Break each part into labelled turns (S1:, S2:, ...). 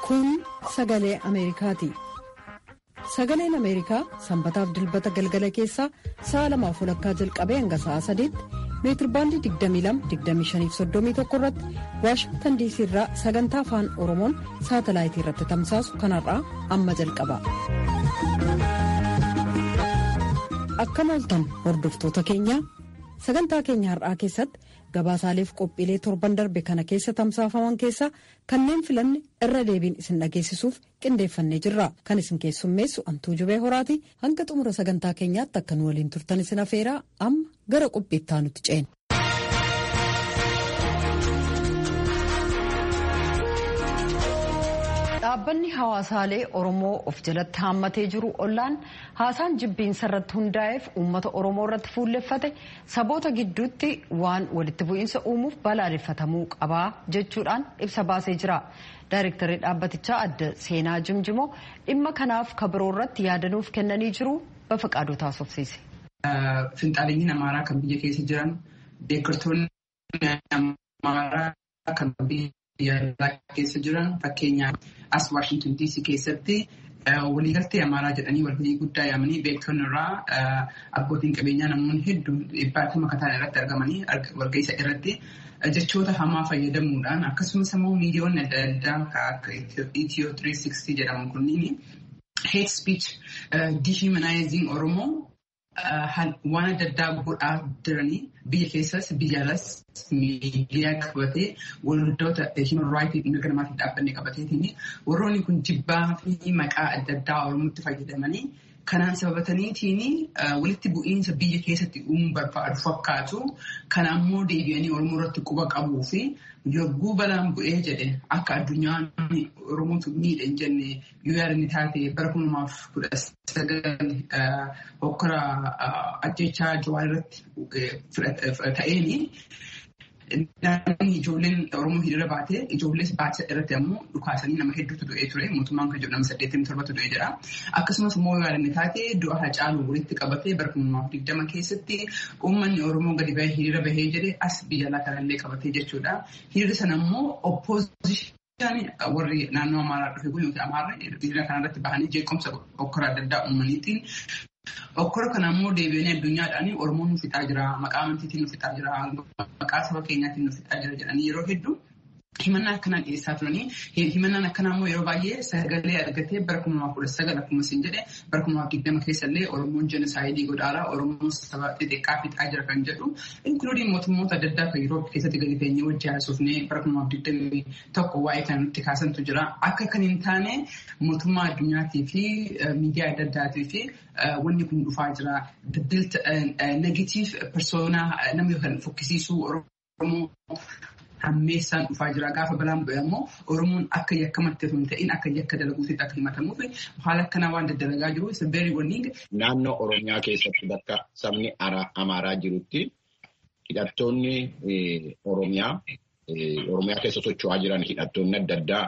S1: Kun sagalee Ameerikaati. Sagaleen Ameerikaa sanbataaf dilbata galgala keessaa sa'a lamaaf walakkaa jalqabee hanga sa'a sadiitti meetirbaandii 22-25-31 irratti waashingtan diisii irraa sagantaa afaan oromoon saatalaayitii irratti tamsaasu kanarraa amma jalqaba. Akkam ooltan hordoftoota keenyaa sagantaa keenya har'aa keessatti gabaasaaleef qophiilee torban darbe kana keessa tamsaafaman keessaa kanneen filanne irra deebiin isin dhageessisuuf qindeeffannee jirra kan isin keessummeessu antuu jubee horaati hanga xumura sagantaa keenyaatti akka nu waliin turtan isin afeeraa amma gara qophiittaa nutti ceena. dhaabbanni hawaasaalee oromoo of jalatti haammatee jiru ollaan haasaan jibbiinsa irratti hundaa'eef uummata oromoo irratti fuulleffate saboota gidduutti waan walitti bu'iinsa uumuuf balaaleffatamuu qabaa jechuudhaan ibsa baasee jira daayirektarri dhaabbatichaa adda seenaa jimjimoo dhimma kanaaf kabiroo irratti yaadanuuf kennanii jiru bafaqaaduu taasofsiise.
S2: Finxaaleenyiin amaaraa kan biyya keessa jiran deeggartoonni amaaraa kan biyya biyya keessa jiran fakkeenyaaf as Waashington DC keessatti waliigaltee amaaraa jedhanii walgahii guddaa yaamanii beektonni irraa abbootiin qabeenyaa namoonni hedduun dhibbaatama kataan irratti argamanii walgahii irratti jechoota hamaa fayyadamuudhaan akkasumas immoo miidiyoonni adda addaa akka Itiyoo 360 jedhamu kunniin hate speech dehumanizing Oromoo waan adda addaa godhaa jiranii biyya keessas biyya alas miidiyaa qabatee waldoota human rights mirga namaatiif dhaabbanne qabateetiin warroonni kun jibbaa fi maqaa adda addaa oromootti fayyadamanii kanaan sababataniitiin walitti bu'iinsa biyya keessatti uumuu barbaadu fakkaatu kana ammoo deebi'anii oromoo irratti quba qabuu fi yogguu balaan bu'ee jedhe akka addunyaan oromootu miidhe hin jenne yoo yaadanni taate bara kuma lamaaf kudha sagal hokkora ajjechaa jawaa irratti ta'eeni. Namoonni ijoolleen Oromoo hiriira baatee ijoollees baatisa irratti ammoo dhukaasanii nama hedduutu du'ee ture mootummaan kan jedhu nama saddeettamii torbatu du'ee jira. Akkasumas immoo yaadanne taate du'a Hacaaluu walitti qabatee bara kuma lamaaf digdama keessatti uummanni Oromoo gadi bahee hiriira bahee jedhe as biyya alaa kanallee qabatee jechuudha. Hiriirri sana immoo oppoozishinii warri naannoo Amaaraa dhufe kun yookiin Amaarri hiriira kanarratti bahanii jeequmsa hokkora adda addaa uumaniitiin Okkora kana immoo deebi'anii addunyaadhaan Oromoon nu fixaa jira, maqaa amantiitiin nu fixaa jira, maqaa saba keenyaatiin nu fixaa jira jedhanii yeroo hedduu himannaa akkanaa dhiyeessaa turanii himannaan akkanaa immoo yeroo baay'ee sagalee argatee bara kuma lamaaf kudha sagal akkuma isin jedhe bara kuma lamaaf digdama keessallee Oromoon jenosaayidii godhaaraa Oromoon saba xixiqqaa fixaa jira kan jedhu inkluudiin mootummoota adda addaa kan yeroo keessatti gadi teenyee wajji haasofnee bara kuma lamaaf digdamii tokko waa'ee kan nutti kaasantu jira akka kan hin taane mootummaa addunyaatii fi miidiyaa adda addaatii fi wanni kun dhufaa jira negatiif persoonaa namni kan fokkisiisuu Oromoo hammeessaan dhufaa jira gaafa balaan bu'e ammoo Oromoon akka yakkamatti osoo hin ta'in akka yakka dalaguutti akka himatamuuf haala akkanaa waan daddalagaa jiru isa beerii wanni.
S3: Naannoo Oromiyaa keessatti bakka sabni Amaaraa jirutti hidhattoonni Oromiyaa Oromiyaa keessa socho'aa jiran hidhattoonni adda addaa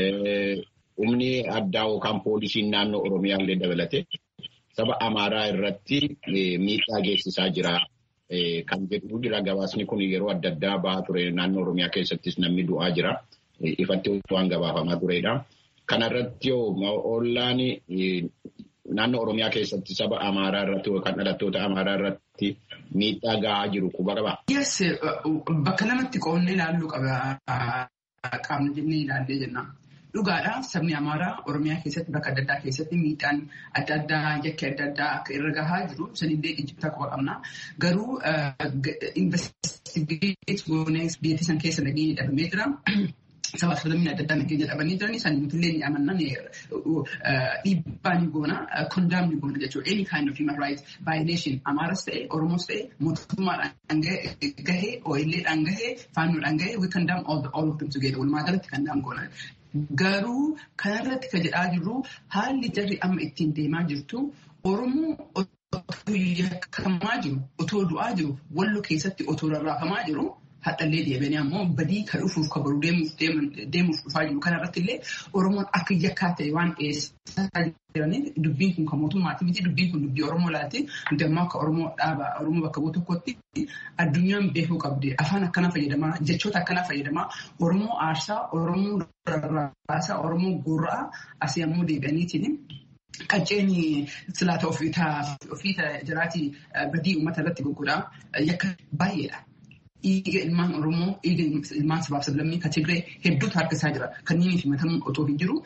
S3: humni addaa yookaan poolisiin naannoo Oromiyaa illee dabalate saba Amaaraa irratti miidhaa geessisaa jira. Kan jedhu jira gabaasni kun yeroo adda addaa bahaa ture naannoo Oromiyaa keessattis namni du'aa jira. Ifatti waan gabaafamaa turedha. Kanarratti yoo ollaan naannoo Oromiyaa keessatti saba Amaaraa irratti yookaan dhalattoota Amaaraa irratti miidhaa gahaa jiru quba qabaa?
S2: Yes, bakka lamatti qoonnee ilaalluu qaba qaamni jennee ilaallee jenna. Dhugaadha sabni Amaaraa Oromiyaa keessatti bakka adda addaa keessatti miidhaan adda addaa yakki adda addaa akka irra gahaa jiru sanillee ijjibtaa quba qabna. Garuu investigeet goonee biyya san keessa nageenya dhabamee jira. Sabaaf sablamni adda addaa nageenya dhabanii jiran isaan nutillee ni amanna dhiibbaa ni goona kondaam ni goona jechuudha. Any kind of human rights violation Amaaras ta'e Oromoos ta'e mootummaadhaan gahee OL'dhaan gahee faannoodhaan gahee we condemn all, all of them together walumaa galatti condemn goona. Garuu kanarratti kan jedhaa jirru haalli jarri amma ittiin deemaa jirtu Oromoo otoo yakkamaa jiru otoo du'aa jiru wallo keessatti otoo rarraafamaa jiru hadhallee deebiin ammoo badii kan dhufuuf kan baruu deemuuf dhufaa jiru kanarratti illee Oromoon akka yakkaa ta'e waan dhiyeessaa jiraniif dubbiin kun kan mootummaati miti dubbiin kun dubbii Oromoo laati nuti ammoo akka Oromoo dhaaba Oromoo bakka bu'u tokkotti addunyaan beekuu qabdi afaan akkana fayyadamaa jechoota akkana fayyadamaa Oromoo aarsaa Oromoo rarraasaa Oromoo gurraa asii ammoo deebi'aniitiin qacceen silaata ofii jiraatii badii uummata irratti gurguraa yakka baay'eedha. Dhiiga ilmaan Oromoo, dhiiga ilmaan sabaaf sablammii kan Tigree hedduutu harkisaa jira. Kanneen himatamu otoo hin jiru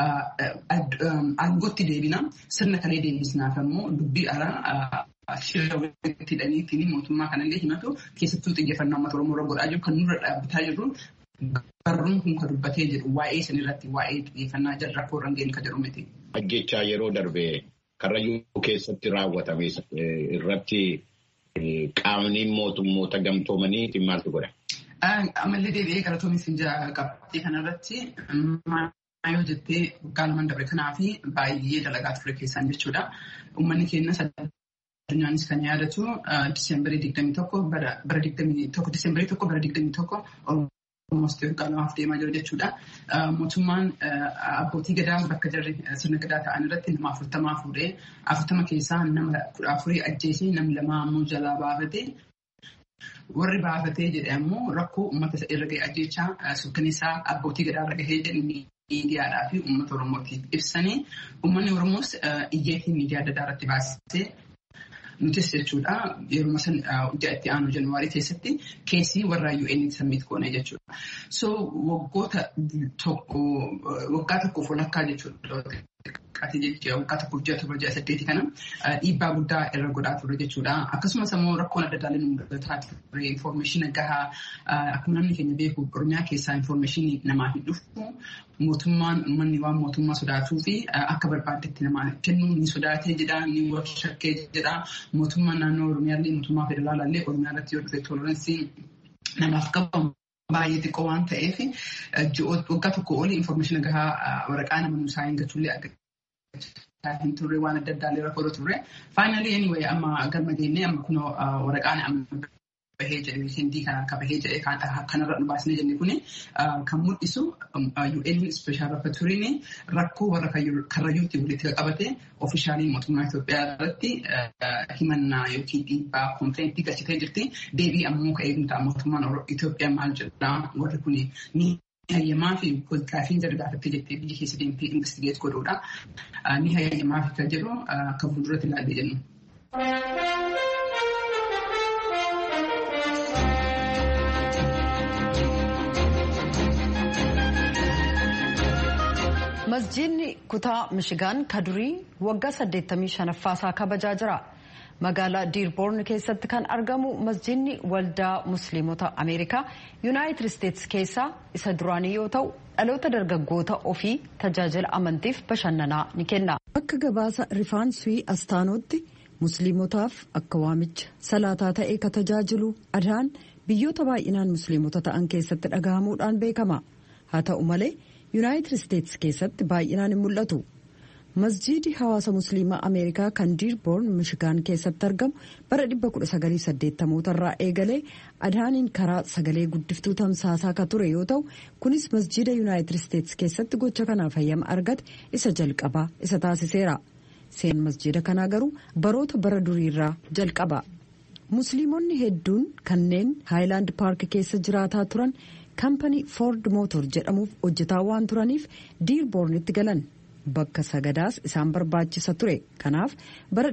S2: aangootti deebina sirna kalee deebisnaaf ammoo dubbii alaa shira walitti hidhaniitiin mootummaa kanallee himatu keessattuu xiyyeeffannaa uummata Oromoo irra godhaa jiru kan nurra dhaabbataa jirru barruun kun kan dubbatee jedhu waa'ee sanirratti waa'ee xiyyeeffannaa jala rakkoo irra geenye kan jedhu miti.
S3: Ajjechaa yeroo darbe karrayyuu keessatti raawwatame irratti qaamni mootummoota gamtoomanii maaltu godha?
S2: Amallee deebi'ee galatoonis hin qabxii kanarratti yoo jettee waggaa lamaan dabre kanaaf baay'ee dalagaa ture keessaan jechuudha. Uummanni keenya addunyaanis kan yaadatu diseembarii digdamii tokko bara digdamii tokko diseembarii tokko bara digdamii tokko Oromoosti waggaa lamaaf deemaa jira jechuudha. Mootummaan abbootii gadaa bakka jarri sirna gadaa ta'an irratti nama afurtamaa fuudhee afurtama keessaa nama kudha afurii ajjeesee namni lama ammoo jalaa baafatee warri baafatee jedhe ammoo rakkoo uummata irra ga'e ajjechaa suukkaneessaa abbootii gadaa irra gahee jedhu miidiyaadhaa fi uummata Oromootiif ibsanii uummanni Oromoos iyyeetii miidiyaa adda addaa irratti baasisee nutis jechuudha yeroo san ji'a itti aanu januwaarii keessatti keessii warra UN samiit goone jechuudha. So waggoota tokko waggaa tokkoof walakkaa jechuudha. Qaatii jechuudha waggaa tokkoof ji'a torba ji'a saddeeti kana dhiibbaa guddaa irra godhaa ture jechuudha. Akkasumas immoo rakkoon adda addaa nu mudataa ture infoormeeshina gahaa akkuma namni keenya beeku Oromiyaa keessaa infoormeeshinii namaa hin dhufu mootummaan uummanni waan mootummaa sodaatuu fi akka barbaadetti namaa kennuu ni sodaatee jedha ni shakkee jedha mootummaan naannoo Oromiyaallee mootummaa federaalaallee Oromiyaa irratti yoo dhufe tooleransii namaaf qabamu. Baay'ee xiqqoo waan ta'eef waggaa tokko olii infoormeeshina gahaa waraqaa nama nuusaa hin gachuullee hin turre waan adda addaallee rakkoo turre. Faayinaalii anyway amma galma geennee amma kunoo waraqaan amma bahee jedhe hindii kana akka bahee jedhe kanarra nu baasnee jenne kuni kan mul'isu UN Special Rapporturiin rakkoo warra karrayyuutti walitti qabate ofishaalii mootummaa Itoophiyaa irratti himannaa yookiin dhiibbaa konfireentii galchitee jirti. Deebii ammoo ka'ee nuti mootummaan Itoophiyaa maal jedhaa warri kuni ni hayyamaa fi gaafiin jala gaafattee jettee biyya keessa deemtee investigeet godhuudha. Ni hayyamaa fi kan jedhu akka fuulduratti ilaallee jennu.
S1: masjiidni kutaa mishigaan kadurii waggaa 85ffaasaa kabajaa jira magaalaa diirboorn keessatti kan argamu masjiidni waldaa musliimota ameerikaa yuunaayitid isteetsi keessaa isa duraanii yoo ta'u dhaloota dargaggoota ofii tajaajila amantiif bashannanaa ni kenna. bakka gabaasa rifaansii astaanootti musliimotaaf akka waamicha salaataa ta'ee ka tajaajilu adaan biyyoota baay'inaan musliimota ta'an keessatti dhagahamuudhaan beekama haa ta'u malee. yuunaayitid isteetsi keessatti baay'inaan hin mul'atu masjiidi hawaasa musliimaa ameerikaa kan diirboorn mishigaan keessatti argamu bara 1980 irraa eegalee adaaniin karaa sagalee guddiftuu tamsaasaa ka ture yoo ta'u kunis masjiida yuunaayitid isteetsi keessatti gocha kanaaf hayyama argate isa jalqabaa isa taasiseera seen masjiida kanaa garuu baroota bara duriirraa jalqaba musliimonni hedduun kanneen haayilaand paark keessa jiraataa turan. kaampanii foord mootor jedhamuuf hojjetaa waan turaniif diirboornitti galan bakka sagadaas isaan barbaachisa ture kanaaf bara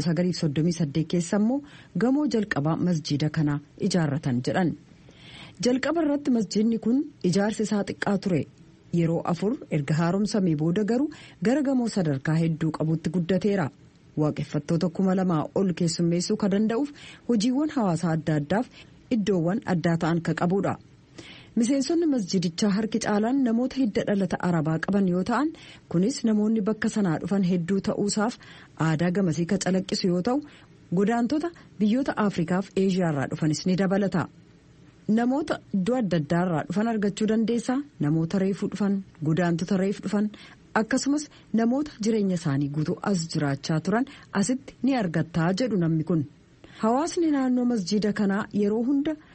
S1: 1938 keessa immoo gamoo jalqabaa masjiida kanaa ijaarratan jedhan jalqaba irratti masjiidni kun ijaarsi isaa xiqqaa ture yeroo afur erga haaromsamee booda garuu gara gamoo sadarkaa hedduu qabutti guddateera waaqeffattoota kuma lamaa ol keessummeessuu ka danda'uuf hojiiwwan hawaasaa adda addaaf iddoowwan addaa ta'an ka qabudha. miseensonni masjidichaa harki caalaan namoota hidda dhalata arabaa qaban yoo ta'an kunis namoonni bakka sanaa dhufan hedduu ta'uusaaf aadaa gamasii ka calaqqisu yoo ta'u godaantota biyyoota afrikaaf eeshiyaarraa dhufanis ni dabalata namoota iddoo adda addaarraa dhufan argachuu dandeessaa namoota reefuu dhufan godaantota reef dhufan akkasumas namoota jireenya isaanii guutuu as jiraachaa turan asitti ni argattaa jedhu namni kun hawaasni naannoo masjida kanaa yeroo hunda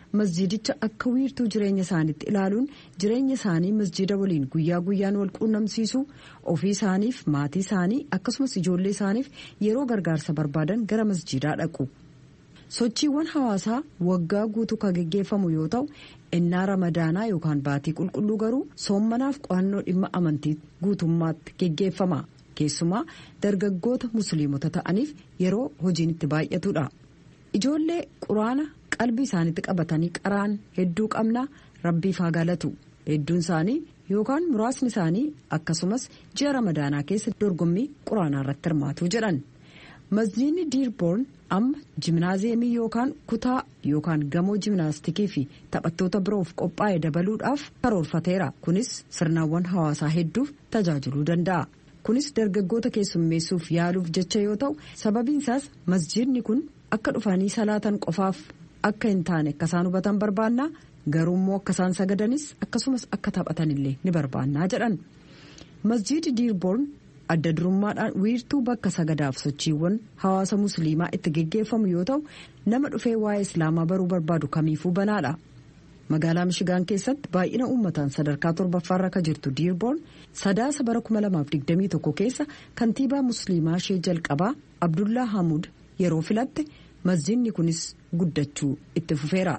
S1: masjiidicha akka wiirtuu jireenya isaaniitti ilaaluun jireenya isaanii masjiida waliin guyyaa guyyaan wal quunnamsiisuu ofii isaaniif maatii isaanii akkasumas ijoollee isaaniif yeroo gargaarsa barbaadan gara masjiidaa dhaqu. sochiiwwan hawaasaa waggaa guutuu kan geggeeffamu yoo ta'u innaa ramadaanaa yookaan baatii qulqulluu garuu soommanaaf qo'annoo dhimma amantii guutummaatti geggeeffama keessumaa dargaggoota musliimota ta'aniif yeroo hojiin itti baay'atudha ijoollee quraana qalbii isaaniitti qabatanii qaraan hedduu qabna rabbiif haa galatu hedduun isaanii yookaan muraasni isaanii akkasumas ji'a ramadaanaa keessa dorgommii quraanaa irratti hirmaatu jedhan masjiidni diirboorn amma jimnaaziyeemii yookaan kutaa yookaan gamoo jimnaastikii fi taphattoota biroof qophaa'e dabaluudhaaf karoorfateera kunis sirnaawwan hawaasaa hedduuf tajaajiluu danda'a kunis dargaggoota keessummeessuuf yaaluuf jecha yoo ta'u sababiin isaas masjiidni kun akka dhufanii salaatan qofaaf akka hin taane akka isaan hubatan barbaannaa garuu immoo akka isaan sagadanis akkasumas akka taphatanillee ni barbaannaa jedhan masjiidi diirboorn adda durummaadhaan wiirtuu bakka sagadaaf sochiiwwan hawaasa musliimaa itti geggeeffamu yoo ta'u nama dhufee waa'ee islaamaa baruu barbaadu kamiifuu banaadha. magaalaa mishigaan keessatti baay'ina uummataan sadarkaa torbaffaarra kan jirtu diirboorn sadaasa bara 2021 keessa kantiibaa musliimaa ishee jalqabaa abdullaa hamuud yeroo filatte masjiidni kunis guddachuu itti fufeera.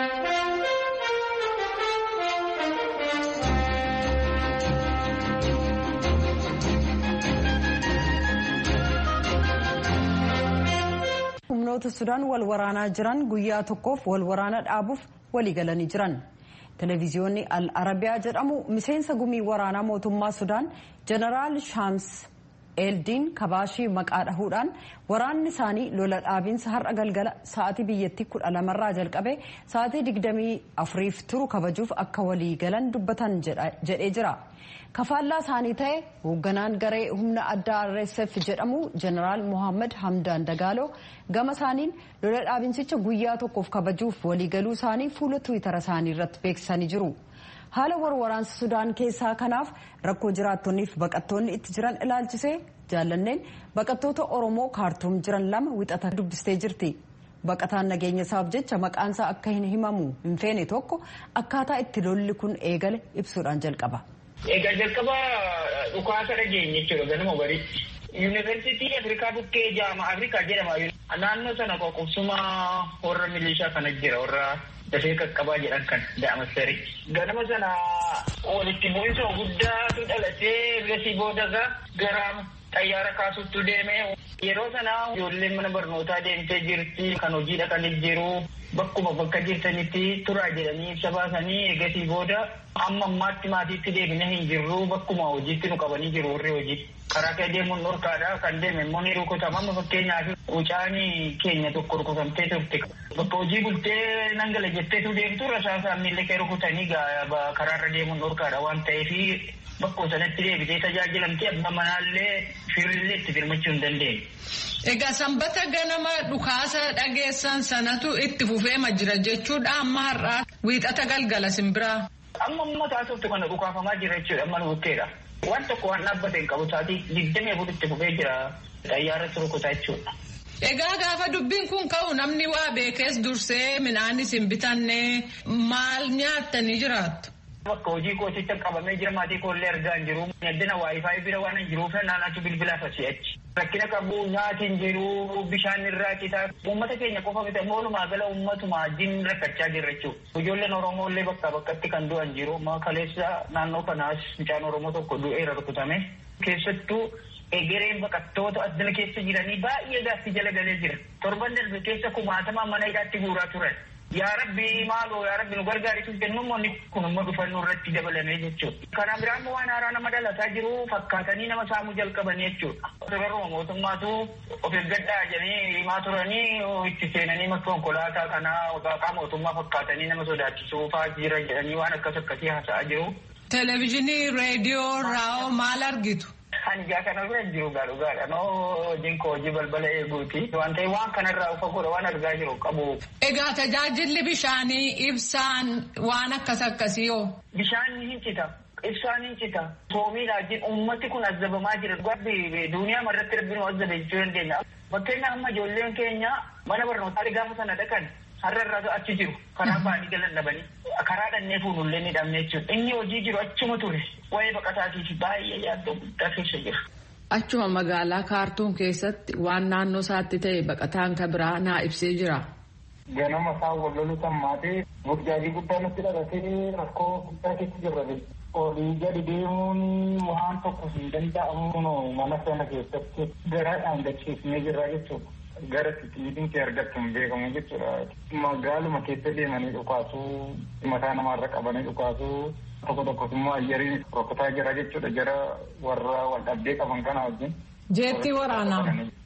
S1: humnoota sudaan wal waraanaa jiran guyyaa tokkoof wal waraana dhaabuuf walii galanii jiran televiziyoonni al arabiyaa jedhamu miseensa gumii waraanaa mootummaa sudaan jeneraal shaams eeldiin kabaashii maqaa dhahuudhaan waraanni isaanii lola dhaabiinsa har'a galgala sa'aatii biyyattii kudha lamarraa jalqabe sa'aatii digdamii afuriif turu kabajuuf akka walii galan dubbatan jedhee jira. kafaallaa isaanii ta'e hoogganaan garee humna addaa rsf jedhamu jeneraal mohaammed hamdaan dagaaloo gama isaaniin lola dhaabinsicha guyyaa tokkoof kabajuuf waliigaluu isaanii fuula tiwiitara isaanii irratti beeksisanii jiru haala warwaraansa sudaan keessaa kanaaf rakkoo jiraattonniif baqattoonni itti jiran ilaalchisee jaallanneen baqattoota oromoo kaartuum jiran lama wixata dubbistee jirti baqataan nageenya isaaf jecha maqaansaa akka hin himamu hin feene tokko akkaataa itti lolli kun eegale ibsuudhaan jalqaba.
S4: Egaa jalqaba dhukaasa dhageenye jechuudha ganama bariitti. Yuunivarsiitii Afrikaa bukkee jaama Afrikaa jedhama. Naannoo sana qoqqobsuma warra milishaa kana jira warra dafee qaqqabaa jedhan kan da'amasari. Ganama sana walitti bu'iinsa guddaatu dhalatee bilasii boodaga gara xayyaara kaasutti deeme. Yeroo sana ijoolleen mana barnootaa deemtee jirti kan hojii dhaqanii jiru. Bakkuma bakka jirtanitti turaa jedhanii ibsa baasanii eegasii booda amma ammaatti maatiitti deebine hin jirru bakkuma hojiitti nu qabanii jiru warri hojii. Karaa kee deemuun dhorkaadha kan deeme immoo ni rukutama amma fakkeenyaaf mucaan keenya tokko rukutamtee turte. Bakka hojii bultee nangala jetteetu deemtu rasaasaan miillee kee rukutanii karaarra deemuun dhorkaadha waan ta'eef bakkuma sanatti deebitee tajaajilamtee abbaa manaallee firrillee itti firmachuu hin dandeenye.
S5: Egaa sanbata ganama dhukaasa dhageessan sanatu itti fufeema jira jechuudha amma har'aa wiixata galgala simbiraa.
S4: Amma amma taasiftu kana dhukaafamaa jira jechuudha amma nuwutteedha. Waan tokko waan dhaabbate hin qabu sa'aatii digdamii afur itti fufee jira xayyaarratti rukutaa jechuudha.
S5: Egaa gaafa dubbiin kun ka'u namni waa beekees dursee midhaanis hin bitanne maal nyaattanii jiraattu?
S4: Bakka hojii kootitti qabamee jira maatii koollee argaa hin jiru. Yaddina waayifaayi bira waan hin jiruuf naannatu bilbilaa fasi'achi. Rakkina qabu nyaati hin jiru bishaan irraa citaa. Uummata keenya qofa miti ammoo walumaa gala uummatuma wajjin rakkachaa jirra jechuudha. Ijoolleen Oromoo illee bakka bakkatti kan du'an jiru. Kaleessa naannoo kanaas mucaan Oromoo tokko du'eera rukutame. Keessattuu egereen baqattoota addana keessa jiranii baay'ee gaaffii jala galee jira. Torban darbe keessa kumaatama mana hidhaatti guuraa turan. Yaa Rabbi maaloo yaa Rabbi nu gargaarisuuf jennu immoo kun immoo dhufannoo irratti dabalamee jechuudha. Kana biraan waan haaraa nama dhalataa jiru fakkaatanii nama saamuu jalqaban jechuudha. Yeroo mootummaatu of eeggadhaa jedhanii himaa turanii itti seenanii makka konkolaataa kanaa waaqaa mootummaa fakkaatanii nama sodaachisuu fa'aa jira jedhanii waan akkas akkasii haasa'aa jiru.
S5: Televezyiinii, reediyoo, raa'oo maal argitu?
S4: Kan ijaa kana bira hin jiru dhugaadha. Noo hojiin koo hojii balbala eeguuti. Waan ta'eef waan kanarraa ufa godha waan argaa jiru qabu.
S5: Egaa tajaajilli bishaanii ibsaan waan akkas akkasii hoo?
S4: Bishaan hin cita. Ibsaan hin cita. Soomiidhaan uummati kun azzabamaa jira. Gabbi duuniyaa marratti rabbiin azzabe jechuu dandeenya. Fakkeenyaaf amma ijoolleen keenya mana barnootaa gaafa sana dhaqan har'a irraa achi jiru karaa baanii galan dhabanii karaa dhannee fuunullee ni dhabne jechuudha. Inni hojii jiru achuma ture waa'ee baqataatiif baay'ee yaaddoo guddaa keessa jira.
S5: Achuma magaalaa kaartuun keessatti waan naannoo isaatti ta'e baqataan kan biraa naa ibsee jira.
S6: Ganama isaa wallolu sammaatee burjaajii guddaa nutti dhalatee rakkoo guddaa keessa jirra. Olii gadi deemuun waan tokko hin danda'amu mana sana keessatti garaadhaan gachiifnee jirra jechuudha. Gara titiitiin kee argachuu hin beekamu jechuudha. Magaaluma keessa deemanii dhukaasuu mataa namaarra qabanii dhukaasuu tokko tokkos immoo ayyariin rokkotaa jira jechuudha jara warra wal dhabdee qaban kana wajjin.
S5: Jeetti waraanaa.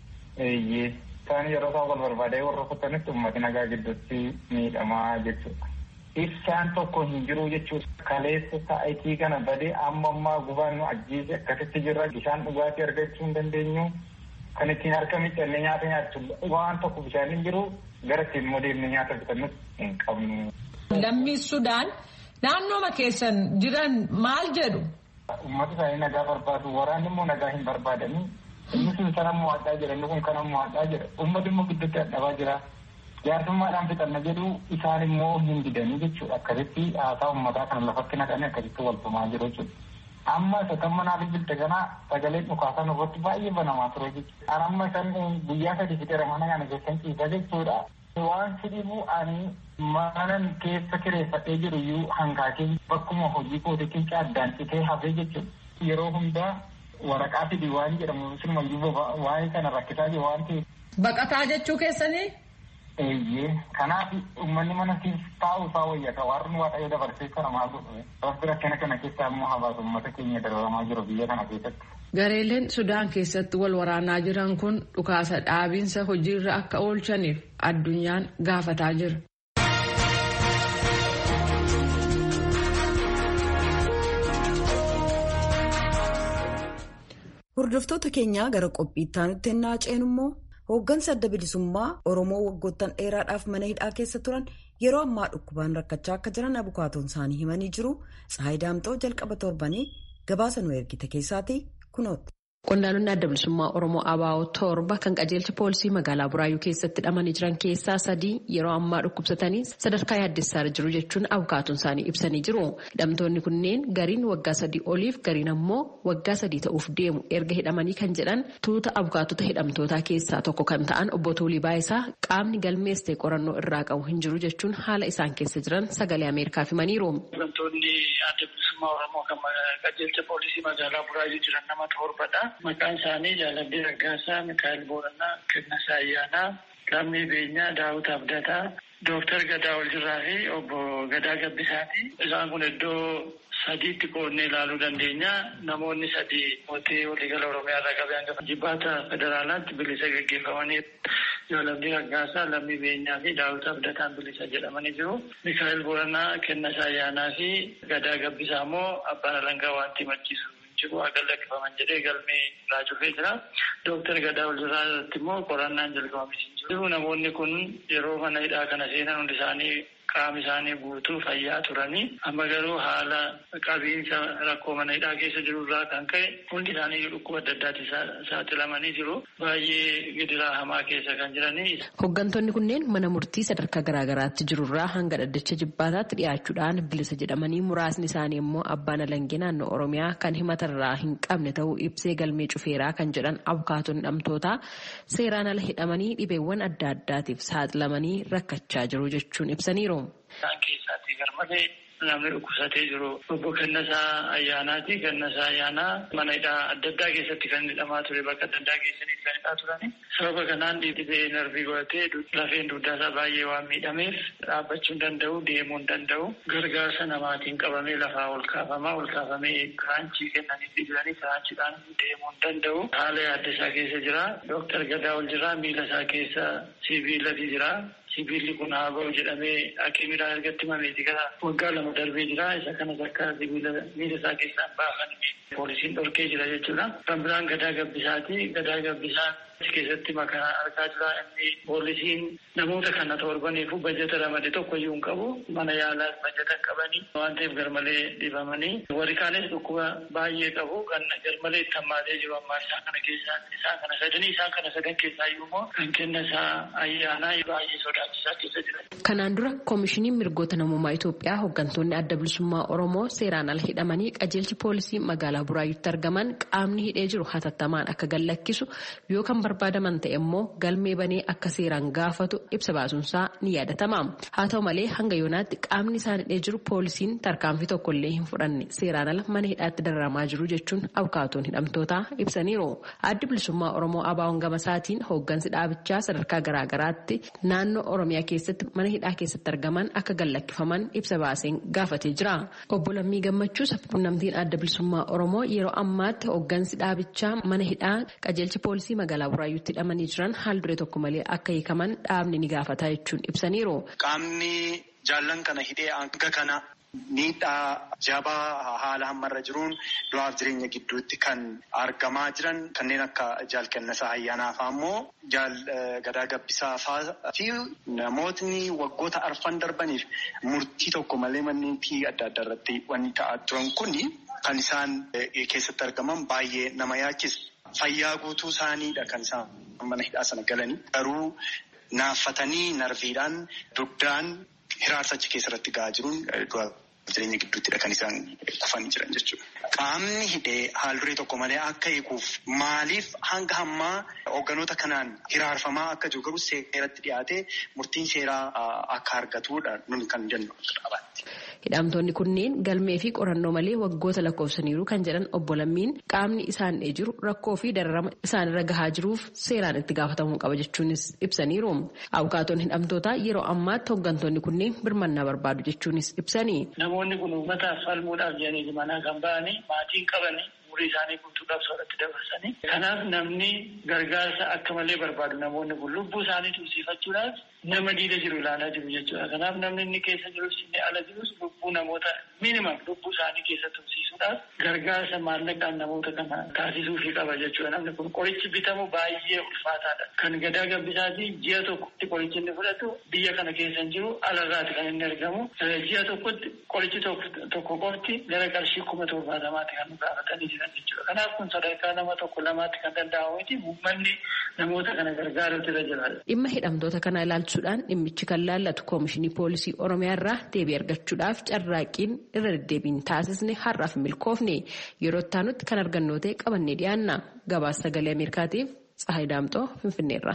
S6: Eeyyee. Isaan yeroo isaan wal barbaadee warra kuttanitti uummati nagaa gidduutti miidhamaa jechuudha. Ibsaan tokko hin jiru jechuudha. Kaleessa sa'aatii kana badee amma ammaa gubaan nu ajjeese akkasitti jirra. Bishaan dhugaatii argachuu hin dandeenyu. Kan ittiin harka miidhannee nyaata nyaachuudha. Waan tokko bishaan hin jiru gara ittiin immoo deemnee nyaata bitannus hin qabnu.
S5: Lammii Sudaan naannooma keessan jiran maal jedhu?
S6: Uummata isaanii nagaa barbaadu. Waraanni immoo nagaa hin barbaadanii. Inni sun sana mo'adhaa jira. Inni kun kana mo'adhaa jira. Uummati immoo gidduutti dadhabaa jira. Jaarsummaadhaan fixanna jedhu isaan immoo hin didanii jechuudha. Akkasitti haasaa uummataa kana lafatti naqanii akkasitti wal tumaa jiru jechuudha. Amma isa kan manaa bilbilte kana sagaleen dhukaasan irratti baay'ee banamaa ture jechuudha. An amma isaan guyyaa sadii fixeera mana kana keessan ciisa jechuudha. Waan fidhibu ani manan keessa kireeffadhee jiru iyyuu hanqaaqee bakkuma hojii kootiitiin addaan citee hafee jechuudha. Yeroo hundaa waraqaa fidii waan jedhamu sinumayyuu waa'ee kana rakkisaa jiru waan ta'eef.
S5: Baqataa jechuu keessanii?
S6: Eeyyee kanaaf uummanni mana keessa taa'u isaa wayyata warri waaqayyo dabarsee kana maal godhu rabbi rakkina kana keessaa immoo hawaasa uummata keenya dararamaa jiru biyya kana keessatti.
S5: Gareeleen Sudaan keessatti wal waraanaa jiran kun dhukaasa dhaabiinsa hojiirra akka oolchaniif addunyaan gaafataa jira.
S1: Hordoftoota keenyaa gara qophiitti aanutti ennaa ceenu immoo hooggansa adda bilisummaa Oromoo waggoottan dheeraadhaaf mana hidhaa keessa turan yeroo ammaa dhukkubaan rakkachaa akka jiran abukaatoon isaanii himanii jiru. Tsahaay Daamxoo jalqaba torbanii gabaasa nu ergite keessaati kunooti.
S7: Qondaaltonni adda bilisummaa Oromoo ABO torba kan qajeelcha poolisii magaalaa Buraayyuu keessatti hidhamanii jiran keessaa sadii yeroo ammaa dhukkubsatanii sadarkaa yaaddessaa jiru jechuun abukaatoon isaanii ibsanii jiru. Hidhamtoonni kunneen gariin waggaa sadii oliif gariin ammoo waggaa sadii ta'uuf deemu erga hidhamanii kan jedhan tuuta abukaatota hidhamtootaa keessaa tokko kan ta'an obbo Tuulii Baayisaa qaamni galmeessee qorannoo irraa qabu hin jiru jechuun haala isaan keessa jiran sagalee Ameerikaaf himaniiru.
S8: Hidhamtoonni adda bilisummaa Oromoo kan qajeelcha poolisii magaalaa Buraayyuu jiran nama torbadha. Maqaan isaanii Jaalallee Raggaasaa, Mikaa'el Booranaa, Kennasaa Ayyaanaa, Lammii Beenyaa, Daawit Abdataa, Dooktar Gadaa Oljirraa fi obbo Gadaa Gabbisaati. Isaan kun iddoo sadiitti qoodnee ilaaluu dandeenya. Namoonni sadii mootii waliigala Oromiyaa irraa qabee hanga jibbaata federaalaatti bilisa gaggeeffamanii Jaalallee Raggaasaa, Lammii Beenyaa fi Daawit Abdataan bilisa jedhamanii jiru. Mikaa'el Booranaa, Kennasaa Ayyaanaa fi Gadaa Gabbisaa immoo abbaan alangaa wanti machiisu. jiru akka lakkifaman jedhee galmee irraa cufee jira. Dooktar Gadaa Oljirraa irratti immoo qorannaan jalqabamee jiru. Namoonni kun yeroo mana hidhaa kana seenan hundi isaanii qaama isaanii guutuu fayyaa turanii amma garuu haala qabiinsa rakkoo mana hidhaa keessa jiru irraa kan ka'e hundi isaanii dhukkuba adda addaatti saaxilamanii jiru. Baay'ee gidiraa hamaa keessa kan jiranii.
S7: Hooggantoonni kunneen mana murtii sadarkaa garaagaraatti jirurraa hanga dhaddacha jibbaataatti dhiyaachuudhaan bilisa jedhamanii muraasni isaanii immoo abbaan alangee naannoo Oromiyaa kan himatarraa hin qabne ta'uu ibsee galmee cufeeraa kan jedhan abukaatonni hidhamtootaa seeraan ala hidhamanii dhibeewwan adda addaatiif saaxilamanii rakkachaa jiru jechuun ibsaniiru.
S8: Isaan keessatti garmalee namni dhukkubsatee jiru obbo Kennasaa Ayyaanaati. Kennasaa Ayyaanaa mana hidhaa adda addaa keessatti kan hidhamaa ture bakka adda addaa keessatti kan hidhaa turani. Sababa kanaan dhibee narvii godhatee lafeen dugdaa isaa baay'ee waan miidhameef dhaabbachuu hin danda'u, deemuu hin danda'u. Gargaarsa namaatiin qabamee lafaa ol kaafamaa, ol kaafamee kiraanchii kennanii jiranii kiraanchiidhaan deemuu hin danda'u. Haala yaadda isaa keessa jira. Dooktar Gadaa ol jira. Miila isaa keessa sibiilati jira. Sibiilli kun haa ba'u jedhamee hakiimiidhaan ergatti himameeti gara waggaa lama darbee jira. Isa kanas akka sibiila miila isaa keessaa baafanii poolisiin dhorkee jira jechuudha. Kan biraan gadaa gabbisaati. Gadaa gabbisaan keessatti makaa argaa jira inni poolisiin namoota kana torbaniifu bajeta ramade tokko iyyuu hin qabu mana yaalaas bajeta hin qabanii waan ta'eef garmalee dhibamanii warri kaanis dhukkuba baay'ee qabu kan garmalee itti hammaatee jiru ammaa isaan kana keessaa isaan kana sadanii isaan kana sadan keessaa iyyuu immoo kan kenna isaa ayyaanaa baay'ee sodaachisaa keessa jiran.
S7: Kanaan dura koomishiniin mirgoota namummaa Itoophiyaa hooggantoonni adda bilisummaa Oromoo seeraan ala hidhamanii qajeelchi poolisii magaalaa Buraayyuutti argaman qaamni hidhee jiru hatattamaan akka gadlakkisu yoo kan barbaadaman ta'e immoo galmee banee akka seeraan gaafatu ibsa baasuunsaa ni yaadatama. Haa ta'u malee hanga yoonaatti qaamni isaan hidhee jiru poolisiin tarkaanfii tokkollee hin fudhanne seeraan ala mana hidhaatti dararamaa jiru jechuun abukaatoon hidhamtootaa ibsaniiru. Addi bilisummaa Oromoo Abaawoon Gamasaatiin hooggansi dhaabichaa sadarkaa garaagaraatti naannoo Oromiyaa keessatti mana hidhaa keessatti argaman akka gadlakkifaman ibsa baaseen gaafatee jira. Obbo Lammii Gammachuus quunnamtiin adda bilisummaa Oromoo yeroo ammaatti hooggansi dhaabichaa mana hidhaa qajeelchi poolisii magaalaa Buraayyuutti hidhamanii jiran haal duree tokko malee akka hiikaman dhaabni ni gaafata jechuun ibsaniiru.
S9: Qaamni jaallan kana hidhee hanga kana miidhaa jabaa haala hammarra jiruun du'aaf jireenya gidduutti kan argamaa jiran kanneen akka jaal kennasaa ayyaanaa fa'aa immoo jaal gadaa gabbisaa fa'aa fi namootni waggoota arfan darbaniif murtii tokko malee manneen adda addaa irratti wanni ta'aa turan kuni kan isaan keessatti argaman baay'ee nama yaachisa. Fayyaa guutuu isaaniidha kan isaan mana hidhaa sana galanii garuu naaffatanii narviidhaan dugdaan hiraarsa achi keessatti gahaa jiruun jireenya gidduuttidha kan isaan kufanii jiran jechuudha. Qaamni hidhee haal duree tokko malee akka eeguuf maaliif hanga hammaa hoogganoota kanaan hiraarfamaa akka jiru garuu seeratti dhiyaatee murtiin seeraa akka argatudha nuni kan jennu akka dhaabaatti.
S7: Hidhamtoonni kunneen galmee fi qorannoo malee waggoota lakkoofsaniiru kan jedhan obbo Lammiin qaamni isaan dhee jiru rakkoo fi dararama isaanirra gahaa jiruuf seeraan itti gaafatamuu qaba jechuunis ibsaniiru. Abukaatoon hidhamtootaa yeroo ammaatti hooggantoonni kunneen birmannaa barbaadu jechuunis ibsani.
S8: Namoonni kun uummataaf falmuudhaaf jedhanii manaa kan ba'anii maatiin qabanii umurii isaanii guutuudhaaf soorratti dabarsanii. Kanaaf namni gargaarsa akka malee barbaadu namoonni kun lubbuu isaanii tursiifachuudhaaf nama diida jiru ilaalaa jiru jechuudha. Kanaaf namni inni keessa jirus inni ala jirus lubbuu namoota minimum lubbuu isaanii keessa tursiisuudhaaf gargaarsa maallaqaan namoota kana taasisuufii qaba jechuudha. Namni kun qorichi bitamu baay'ee ulfaataadha. Kan gadaa gabbisaati ji'a tokkotti qorichi inni fudhatu biyya kana keessa hin jiru alarraati kan inni argamu. Ji'a tokkotti qorichi tokko qofti gara qarshii kuma torbaatamaatti kan nu gaafatanii jiran jechuudha. Kanaaf kun sadarkaa nama tokko lamaatti kan danda'amu miti uummanni namoota kana gargaaruutu irra jira.
S7: Dhimma hidhamtoota kana ilaalchuudhaan dhimmichi kan laallatu koomishinii poolisii Oromiyaa irraa deebii argachuudhaaf carraaqqiin irra deddeebiin taasisne har'aaf milkoofne yeroo itti kan argannoo ta'e qabannee dhiyaanna. Gabaasa sagalee Ameerikaatiif Tsahaay Daamxoo Finfinneerra.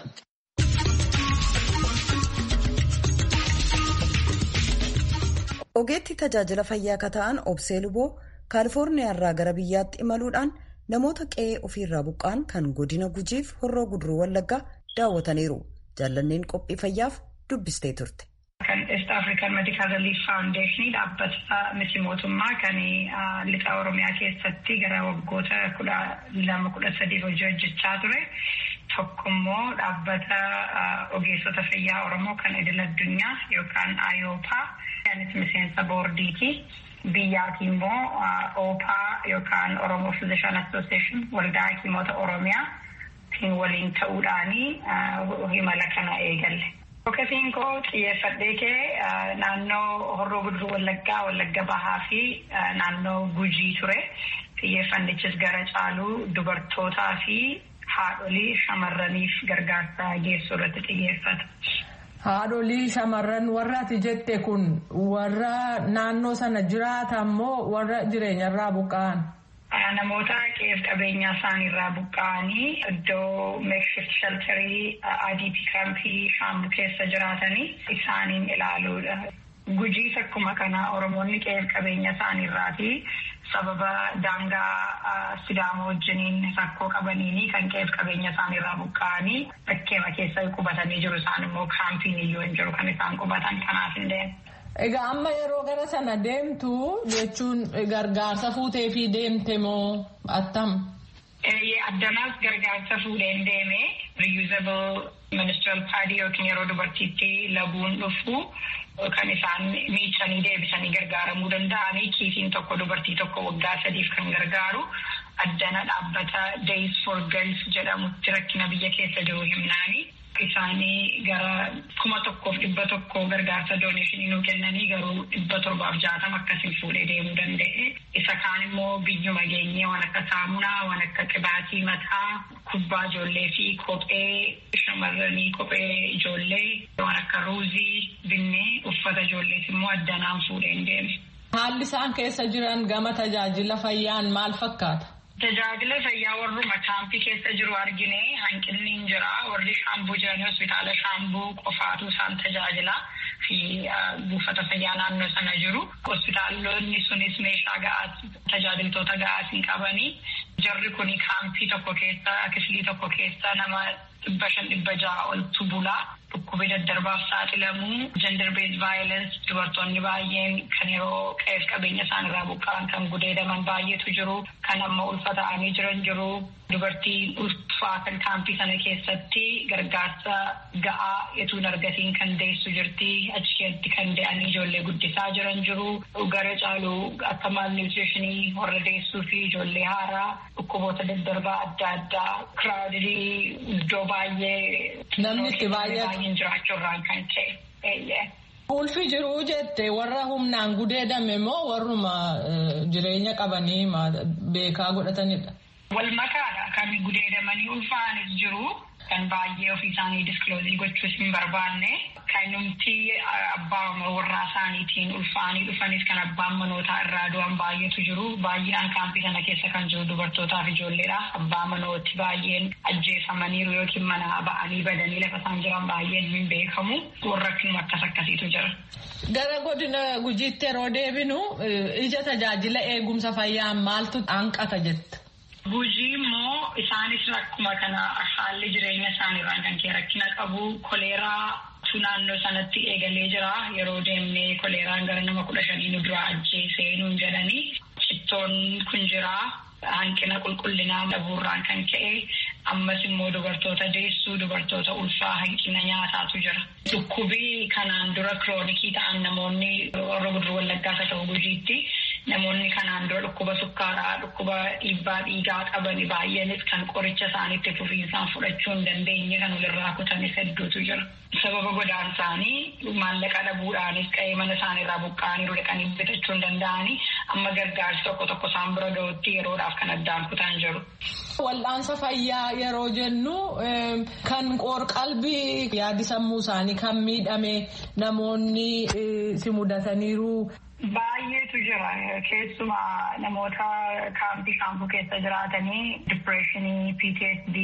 S1: Ogeetti tajaajila fayyaa akka ta'an Obsee Luboo Kaalifoorniyaa irraa gara biyyaatti imaluudhaan namoota qe'ee ofiirraa buqqaan kan godina gujiif horroo guduruu wallaggaa daawwataniiru. Jaallanneen qophii fayyaaf dubbistee turte.
S10: Kan East African Medical Relief Foundation dhaabbata miti mootummaa kan lixa Oromiyaa keessatti gara waggoota kudha lama kudha sadiif hojii hojjechaa ture. Tokkommoo dhaabbata ogeessota fayyaa Oromoo kan idil addunyaa yookaan IOPA. Anis miseensa boordiiti. Biyyaati immoo OPA yookaan Oromoo Physician Association waldaa hakimoota Oromiyaa waliin ta'uudhaanii himala kana eegalle. Fokkasiin koo xiyyeeffadhee kee naannoo horroo guduruu wallaggaa wallagga bahaa fi naannoo gujii ture. Xiyyeeffannichis gara caaluu dubartootaa fi haadholii shamarraniif gargaarsa geessuu irratti xiyyeeffata.
S5: Haadholii shamarran warra ati jette kun warra naannoo sana jiraatan moo warra jireenyarraa buqqa'an?
S10: Namoota qe'ee qabeenyaa isaaniirraa buqqa'anii iddoo meekshift sheltarii IDP kaampii shaambu keessa jiraatanii isaaniin ilaaluudha. Gujiis akkuma kana Oromoonni qe'ee qabeenya isaaniirraati sababa daangaa Sidaamoo wajjiniin rakkoo qabaniini kan qe'ee qabeenya isaaniirraa buqqa'anii bakkeema keessa qubatanii jiru isaan immoo kaampiin iyyuu hin jiru kan isaan qubatan kanaaf hin deemu.
S5: Egaa amma yeroo gara sana deemtu jechuun gargaarsa fuutee fi deemte moo attam?
S10: Addanaas gargaarsa fuudheen deeme reusable ministeeral paadii yookiin yeroo dubartiitti laguun dhufu kan isaan miicanii deebisanii gargaaramuu danda'anii kiisiin tokko dubartii tokko waggaa sadiif kan gargaaru addana dhaabbata Days for Girls jedhamutti rakkina biyya keessa jiru himnaani. Isaanii gara kuma tokkoof dhibba tokko gargaarsa dooneeshinii nuu kennanii garuu dhibba torbaaf jaatama akkasiin fuudhee deemuu danda'e. Isa kaan immoo biyyuma geenyee waan akka saamunaa, waan akka qibaatii mataa, kubbaa ijoollee fi kophee shamarranii kophee ijoollee waan akka ruuzii binnee uffata ijoollees immoo addanaan fuudheen deeme.
S5: Haalli isaan keessa jiran gama tajaajila fayyaan maal fakkaata?
S10: Tajaajila fayyaa warruma kaampii keessa jiru argine hanqinni hin jira. Warri shaambuu jiranii hospitaala shaambuu qofaatu isaan tajaajila fi buufata fayyaa naannoo sana jiru. Hospitaalonni sunis meeshaa ga'aas tajaajiltoota ga'aas hin qabanii. Jarri kuni kaampii tokko keessa kifilii tokko keessa nama dhibba shan dhibba ja'a oltu bulaa. Dhukkubee daddarbaaf saaxilamu gender based violence dubartoonni baay'een kan yeroo qe'eef qabeenya isaan irraa buqqa'an kan gudeedaman baay'eetu jiru kan amma ulfa ta'anii jiran jiru dubartiin ulfaa kan kaampii sana keessatti gargaarsa ga'aa etuun argatiin kan deessu jirti achi keessatti kan de'anii ijoollee guddisaa jiran jiru gara caalu akka malnutritionii warra deessuu fi ijoollee haaraa dhukkuboota daddarbaa adda addaa kiraawudii iddoo baay'ee
S5: namni itti baay'atu.
S10: jiraachuurraan kan ka'e.
S5: Ulfi jiruu jette warra humnaan gudeedame moo warruma jireenya qabanii beekaa godhatanidha?
S10: Wal makaadha kan gudeedamanii ulfaanis jiru kan baay'ee ofii isaanii diskloozii gochuus hin barbaanne kan numti abbaa warraa isaaniitiin ulfaanii dhufanis kan abbaan manootaa irraa du'an baay'eetu jiru baay'inaan kaampii sana keessa kan jiru dubartootaaf ijoolleedha abbaa manooti baay'een ajjeefamaniiru yookiin mana ba'anii badanii lafa isaan jiran baay'een hin beekamu warra akkanuma akkas akkasiitu jira.
S5: Gara godina gujiitti yeroo deebinu ija tajaajila eegumsa fayyaa maaltu hanqata jetta?
S10: Gujii immoo isaanis rakkuma kana haalli jireenya isaaniirraan kan kee rakkina qabu koleeraa naannoo sanatti eegalee jira yeroo deemnee koleeraan gara nama kudha shanii nu duraa ajjeesee nuun jedhanii cittoon kun jira hanqina qulqullinaa dhabuurraan kan ka'e ammas immoo dubartoota deessuu dubartoota ulfaa hanqina nyaataatu jira. Dhukkubii kanaan dura kiroonikii ta'an namoonni warra guduruu wallaggaas haa ta'u gujiitti namoonni kanaan dura dhukkuba sukkaaraa dhukkuba dhiibbaa dhiigaa qaban baay'eenis kan qoricha isaaniitti fufiinsaan fudhachuu hin dandeenye kan walirraa kutanis hedduutu jira. Sababa godaan isaanii maallaqa dhabuudhaanis qa'ee mana isaaniirraa buqqa'anii dhaqanii bitachuu hin danda'anii amma gargaarsi tokko tokko isaan bira ga'utti yeroodhaaf kan addaan kutan jiru.
S5: Wal'aansa fayyaa yeroo jennu kan qoor-qalbii yaadi sammuu isaanii kan miidhame namoonni si mudataniiru.
S10: Baay'eetu jira keessumaa namoota kaampii shaampuu keessa jiraatanii dipireeshinii PTSD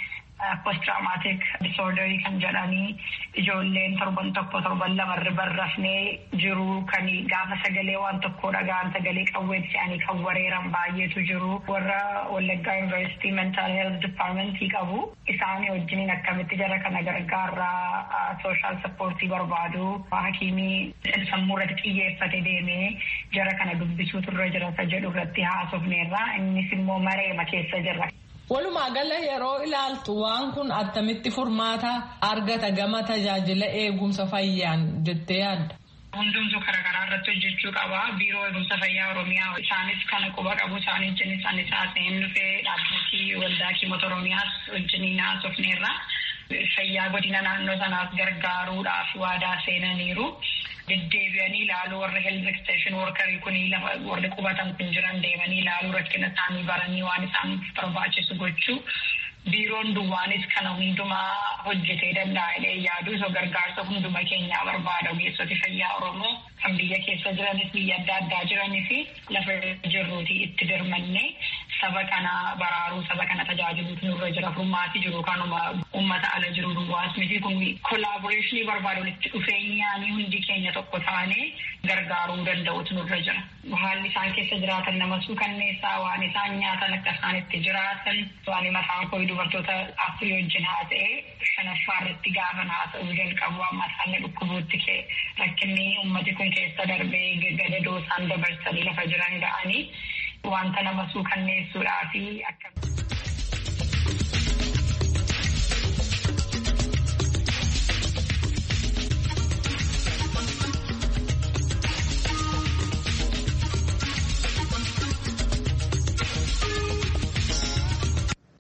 S10: post traumatic disorder kan jedhanii ijoolleen torban tokko torban lamarra barrafnee jiru kan gaafa sagalee waan tokko dhagaan sagalee qawweetti se'anii kan wareeran baay'eetu jiru warra wallaggaa yuunivarsiitii mental health departmentii qabu isaanii wajjiniin akkamitti jara kana gargaarraa sooshaal sappoortii barbaadu hakiimii sammuu irratti xiyyeeffate deemee jara kana dubbisuutu irra jira jedhu irratti haasofneerra innis immoo mareema keessa jirra.
S5: Walumaa gala yeroo ilaaltu waan kun attamitti furmaata argata gama tajaajila eegumsa fayyaan jettee yaadda.
S10: Hundumtuu karaa karaa irratti hojjechuu qaba. Biiroo eegumsa fayyaa Oromiyaa isaanis kana quba qabu isaanii wajjinis anis haasa'een dhufee dhaabbilee waldaa kiimota Oromiyaas wajjiniin haasofneerra. Fayyaa godina naannoo sanaas gargaaruudhaaf waadaa seenaniiru. deddeebi'anii ilaaluu warri health extension workerii kun warri qubatan kun jiran deemanii ilaaluu rakkina isaanii baranii waan isaan barbaachisu gochuu biiroon duwwaanis kana hundumaa hojjetee danda'a jedhee yaadu osoo gargaarsa hunduma keenyaa barbaada ogeessoti fayyaa oromoo kan biyya keessa jiranis biyya adda addaa jiranii fi lafa jirruuti itti dirmannee saba kana baraaruu saba kana tajaajiluutu nurra jira furmaati jiru kanuma ummata ala jiru duwwaas miti kun kolaaboreeshinii barbaada walitti dhufeenyaanii hundi keenya tokko taanee gargaaruu danda'utu nurra jira. Haalli isaan keessa jiraatan nama suukanneessaa waan isaan nyaatan akka isaan itti jiraatan waan mataan koo dubartoota afurii wajjin haasa'ee shanaffaa irratti gaafan haasa'uu jalqabu amma isaan dhukkubuutti kee rakkinni ummati kun keessa darbee gadadoo isaan dabarsanii lafa jiran ga'anii wanta nama suukanneessuudhaa fi akka.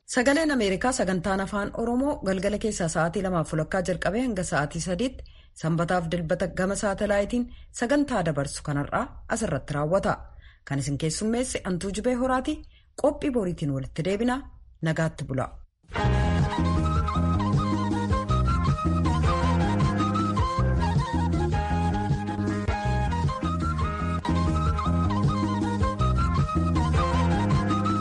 S1: Sagaleen Ameerikaa sagantaan afaan Oromoo galgala keessaa sa'aatii lamaaf fulakkaa jalqabee hanga sa'aatii sadiitti sanbataaf dilbata gama saatalaayitiin sagantaa dabarsu kanarraa asirratti raawwata. Kan isin keessummeesse Antuu Jibee Horaati qophii boriitiin walitti deebina nagaatti bula.